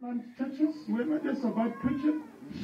plant churches. We're not just about preaching.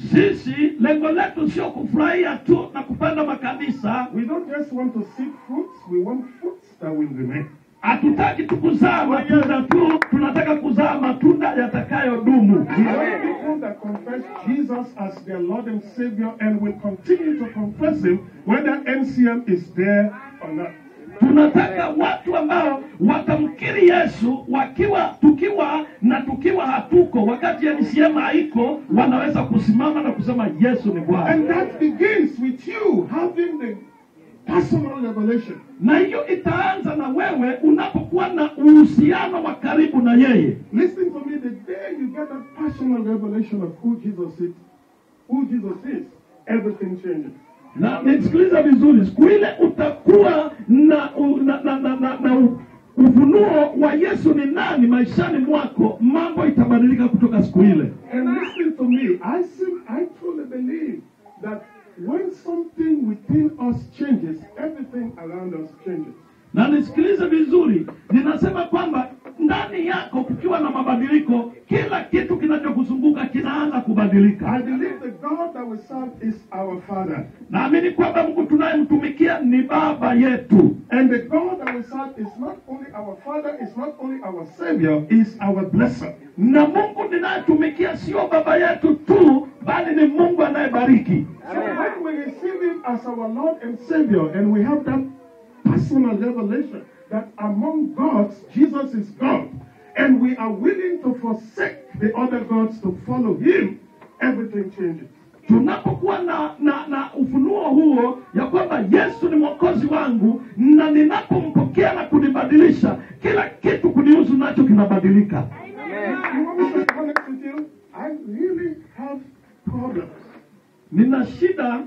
sisi lengo letu sio kufurahia tu na kupanda makanisa We don't just want to see fruits, we want fruits that will remain. hatutaki tu kuzaa matunda tu tunataka kuzaa matunda yatakayodumu We want people that confess Jesus as their Lord and Savior and will continue to confess Him whether NCM is there or not. tunataka watu ambao watamkiri yesu wakiwa tukiwa na tukiwa hatuko wakati NCM haiko wanaweza kusimama na kusema yesu ni bwana And that begins with you having the personal revelation. na hiyo itaanza na wewe unapokuwa na uhusiano wa karibu na yeye Listen to me, the day you get that personal revelation of who Jesus is, who Jesus is, everything changes. na nisikiliza vizuri siku ile utakuwa na, u- na, na, na, na, na u- ufunuo wa yesu ni nani maishani mwako mambo itabadilika kutoka siku ile And listen to me, I see, I truly believe that when something within us changes, everything around us changes. na nisikilize vizuri ninasema kwamba ndani yako kukiwa na mabadiliko kila kitu kinachokuzunguka kinaanza kubadilika I believe the God that we serve is our Father. naamini kwamba mungu tunayemtumikia ni baba yetu And the God that we serve is not only our Father, is not only our Savior, is our blesser. na mungu ninayetumikia sio baba yetu tu bali ni mungu anayebariki So when we receive Him as our Lord and Savior, and we have that personal revelation that among gods, Jesus is God, and we are willing to forsake the other gods to follow Him, everything changes. tunapokuwa na, na na ufunuo huo ya kwamba yesu ni mwokozi wangu na ninapompokea na kunibadilisha kila kitu kunihusu nacho kinabadilika You want me to be honest with you? I really have problems nina shida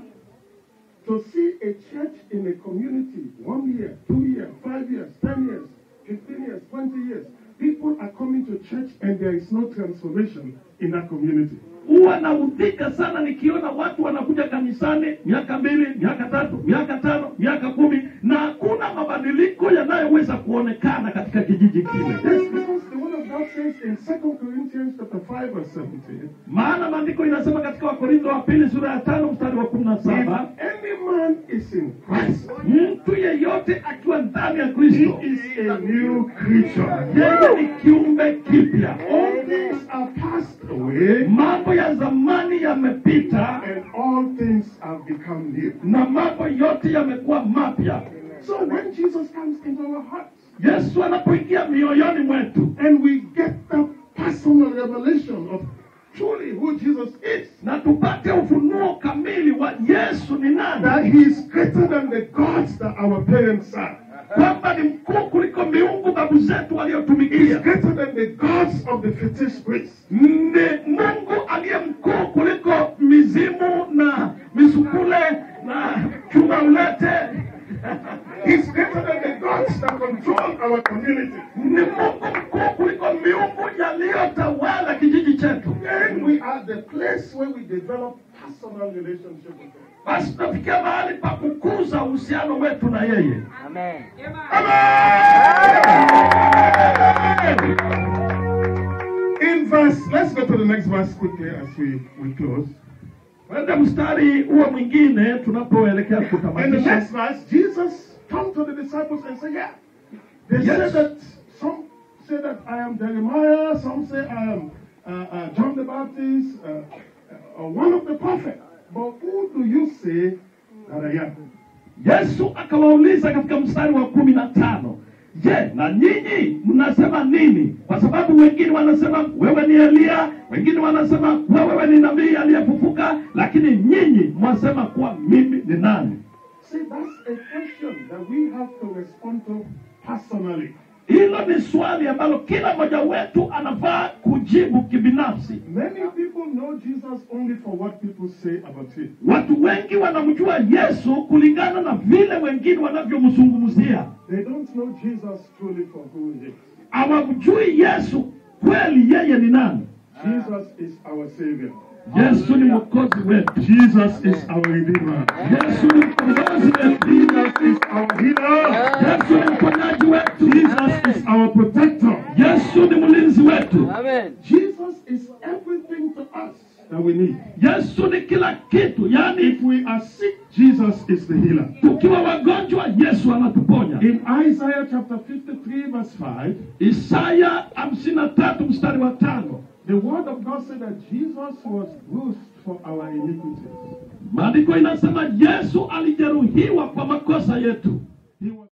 to see a church in a community one year, two years, five years, ten years, fifteen years, twenty years. People are coming to church and there is no transformation in that community. huwa naudhika sana nikiona watu wanakuja kanisani miaka mbili miaka tatu miaka tano miaka kumi na hakuna mabadiliko yanayoweza kuonekana katika kijiji kile Yes, because the word of God says in 2 Corinthians chapter 5 verse 17, maana maandiko inasema katika wakorintho wa pili sura ya tano mstari wa kumi na if saba any man is in Christ, mtu yeyote akiwa ndani ya kristo he is a new creature. yeye ni kiumbe kipya All things are passed away mambo ya zamani yamepita and all things have become new. na mambo yote yamekuwa mapya So when Jesus comes into our hearts yesu anapoingia mioyoni mwetu and we get the personal revelation of truly who Jesus is, na tupate ufunuo kamili wa yesu ni nani that he is greater than the gods that our parents are. kwamba ni mkuu kuliko miungu babu zetu He is waliotumikia greater than the gods of the fetish priests. ni mungu aliye mkuu kuliko mizimu na misukule na chuma ulete He's greater than the gods that control our community. ni mungu mkuu kuliko miungu yaliyotawala kijiji chetu Then we are the place where we develop personal relationship with him. basi tunafikia mahali pa kukuza uhusiano wetu na yeye Amen. In verse, let's go to the next verse quickly as we, we close. kwenda mstari huo mwingine tunapoelekea In the kutamatisha next verse, Jesus turned to the disciples and said, Yeah. They Yes. say that some say that I am Jeremiah, some say I am uh, uh, John the Baptist, uh, uh, or one of the prophets. But who do you say that I am? yesu akawauliza katika mstari wa kumi na tano je na nyinyi mnasema nini kwa sababu wengine wanasema wewe ni eliya wengine wanasema kuwa wewe ni nabii aliyefufuka lakini nyinyi mwasema kuwa mimi ni nani See, that's a question that we have to respond to personally. hilo ni swali ambalo kila mmoja wetu anafaa kujibu kibinafsi Many people know Jesus only for what people say about him. watu wengi wanamjua yesu kulingana na vile wengine wanavyomzungumzia They don't know Jesus truly for who he is. hawamjui yesu kweli yeye ni nani Jesus is our Savior. yesu ni mwokozi wetu Jesus is our Redeemer. yesu ni mkombozi wetu Jesus is our healer. yesu ni mponyaji wetu Jesus is our protector. yesu ni mlinzi wetu Amen. Jesus is we need. yesu ni kila kitu yaani If we are sick, Jesus is the healer. tukiwa wagonjwa yesu anatuponya In Isaiah chapter 53, verse 5, isaya hamsini na tatu mstari wa tano the word of God said that Jesus was bruised for our iniquities. maandiko inasema yesu alijeruhiwa kwa makosa yetu He was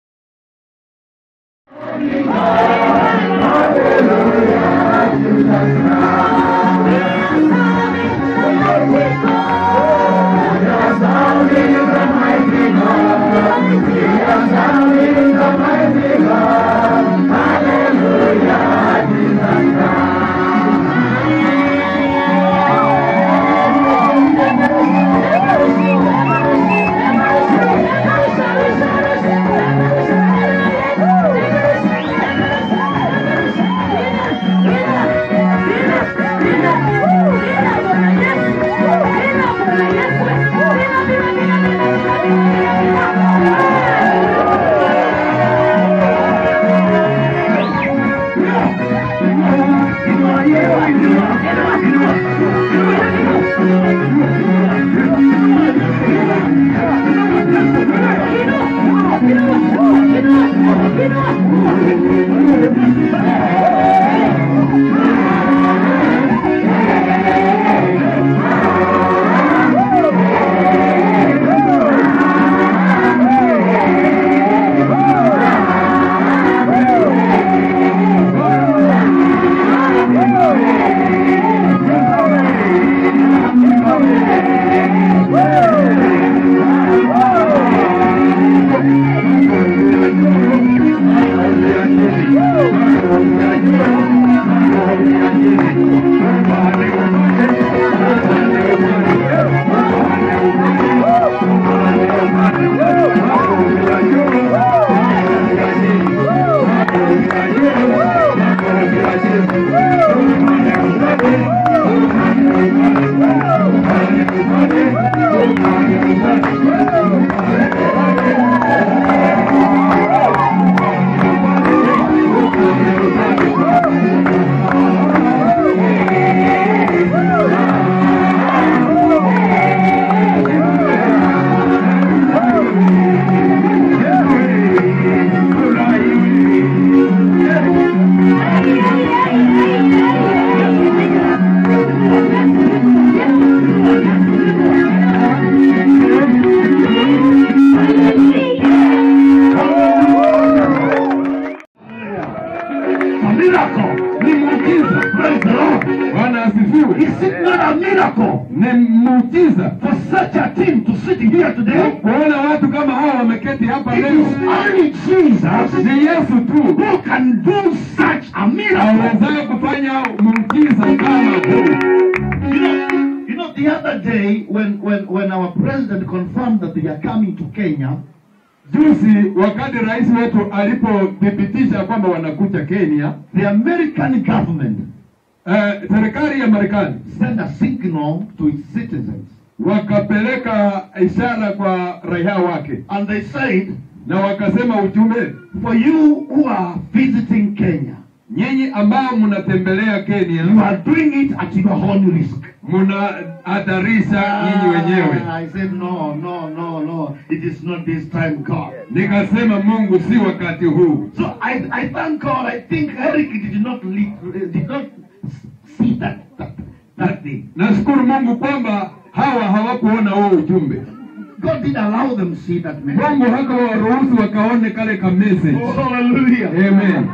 A miracle. ni muujiza. Praise the Lord. Bwana asifiwe. Is it not a miracle Ni muujiza for such a team to sit here today? kuona watu kama hawa wameketi hapa It leo. is only Jesus Ni Yesu tu who can do such a miracle. awezaye kufanya muujiza kama huu. You know, you know, the other day when, when, when our president confirmed that they are coming to Kenya, Juzi wakati rais wetu alipothibitisha kwamba wanakuja Kenya, the American government eh, serikali ya Marekani sent a signal to its citizens. wakapeleka ishara kwa raia wake And they said, na wakasema ujumbe, for you who are visiting Kenya, nyinyi ambao mnatembelea you Kenya are doing it at your own risk. mnahatarisha nyinyi wenyewe. Ah, I said, no, no, no, no. It is not this time, God. Nikasema Mungu, si wakati huu. So I, I thank God. I think Eric did not lead, did not see that that, that thing. Nashukuru Mungu kwamba hawa hawakuona huo ujumbe. God did allow them to see that message. Mungu hakuwaruhusu wakaone kale ka message. Oh, hallelujah. Amen.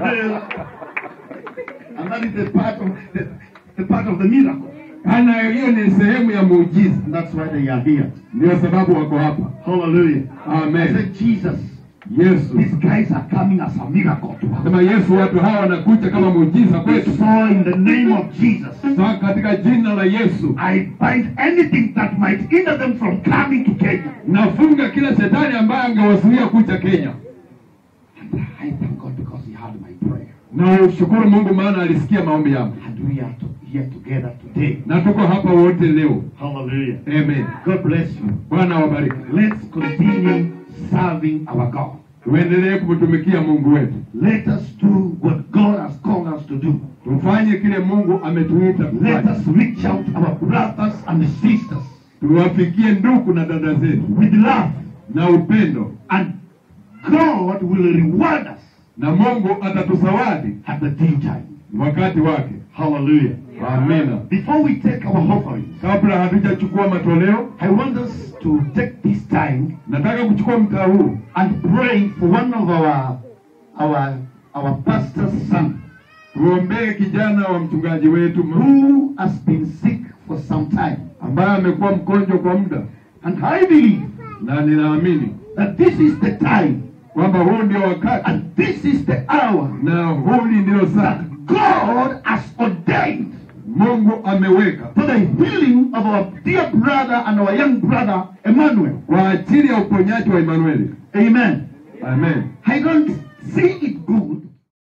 and that is the part of the, the part of the miracle. Ana hiyo ni sehemu ya muujiza, And that's why they are here. ndio sababu wako hapa. Hallelujah. I Amen. said, Jesus, Yesu these guys are coming as a miracle to us. sema, Yesu, watu hawa wanakuja kama muujiza kwetu. So in the name of Jesus, Sasa katika jina la Yesu I bind anything that might hinder them from coming to Kenya. nafunga kila shetani ambaye angewazuia kuja Kenya, And I thank God because He heard my prayer. na ushukuru Mungu maana alisikia maombi yangu, And we are to, here together today. na tuko hapa wote leo. Hallelujah. Amen. God bless you. Bwana awabariki. Let's continue serving our God. Tuendelee kumtumikia Mungu wetu, Let us do what God has called us to do. tufanye kile mungu ametuita Let kufanya us reach out to our brothers and sisters tuwafikie ndugu na dada zetu with love, na upendo and God will reward us na mungu atatusawadi at the due time. wakati wake Hallelujah. amina Before we take our offerings, kabla hatujachukua matoleo I want us to take this time nataka kuchukua mtaa huu and pray for one of our our our pastor's son tuombee kijana wa mchungaji wetu who has been sick for some time. ambaye amekuwa mgonjwa kwa muda And I believe na ninaamini that this is the time kwamba huu ndio wakati and this is the hour na huli ndio saa that God has ordained mungu ameweka for the healing of our dear brother and our young brother Emmanuel. kwa ajili ya uponyaji wa Emanueli. Amen. Amen. I don't see it good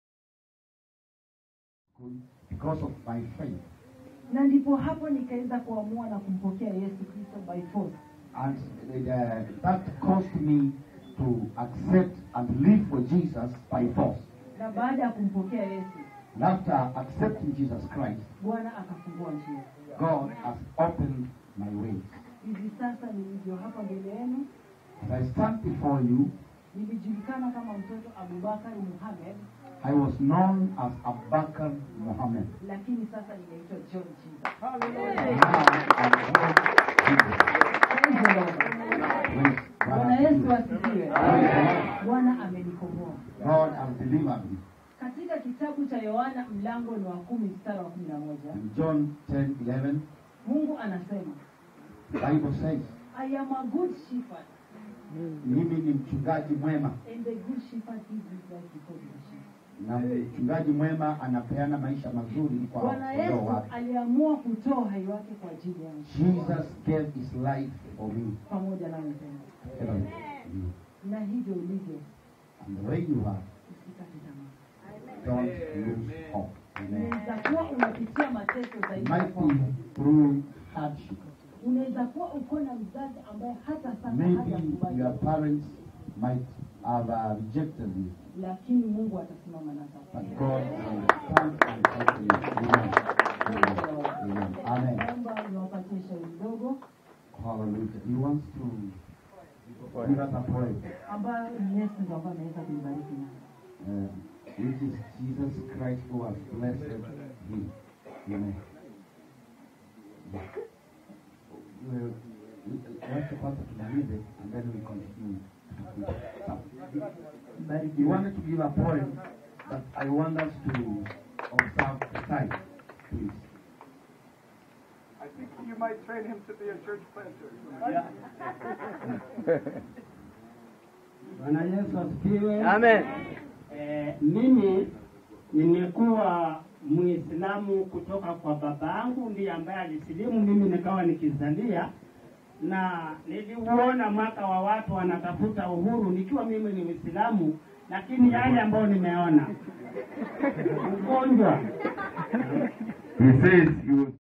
because of my faith. na ndipo hapo nikaweza kuamua na kumpokea yesu kristo by force And uh, that caused me to accept and live for Jesus by force. na baada ya kumpokea yesu And after accepting Jesus Christ, bwana akafungua njia God has opened my way. hivi sasa nilivyo hapa mbele yenu As I stand before you, nilijulikana kama mtoto abubakar muhamed I was known as Abakar Muhammad. lakini sasa ninaitwa john jesus Now I'm called Jesus. Praise the Lord. Praise bwana yesu God. asifiwe bwana amenikomboa God has delivered me. katika kitabu cha yohana mlango ni wa kumi mstari wa kumi na moja In John 10 11, mungu anasema the Bible says, i am a good shepherd mimi ni mchungaji mwema and the good shepherd gives his life before the sheep na mchungaji mwema anapeana maisha mazuri kwa bwana kondoo yesu wake. aliamua kutoa uhai wake kwa ajili yangu Jesus gave his life for me. pamoja na wenzangu Amen. Mm. na hivyo ulivyo And the way you are, usikate tamaa don't lose hope. Amen. unaweza kuwa unapitia mateso It zaidi ya might kwako. be through hardship. unaweza kuwa uko na mzazi ambaye hata sasa Maybe hajakubali your parents might have uh, rejected you, lakini mungu atasimama na but safari God will stand and help you. Amen. Amen. Amen. naomba niwapatie shauri ndogo Hallelujah. He wants to give us a prayer, ambayo ni yesu ndo ambayo anaweza kuibariki nayo uh, which is Jesus Christ who has blessed him. Amen. Well, Wacha kwanza tumalize and then we continue. He wanted to give a point, but I want us to observe the time, please. I think you might train him to be a church planter. Bwana Yesu asifiwe. Amen. Eh, mimi nimekuwa Muislamu kutoka kwa babangu, ndiye ambaye alisilimu, mimi nikawa nikizalia, na niliuona mwaka wa watu wanatafuta uhuru nikiwa mimi ni Muislamu, lakini yale ambayo nimeona ugonjwa He says he was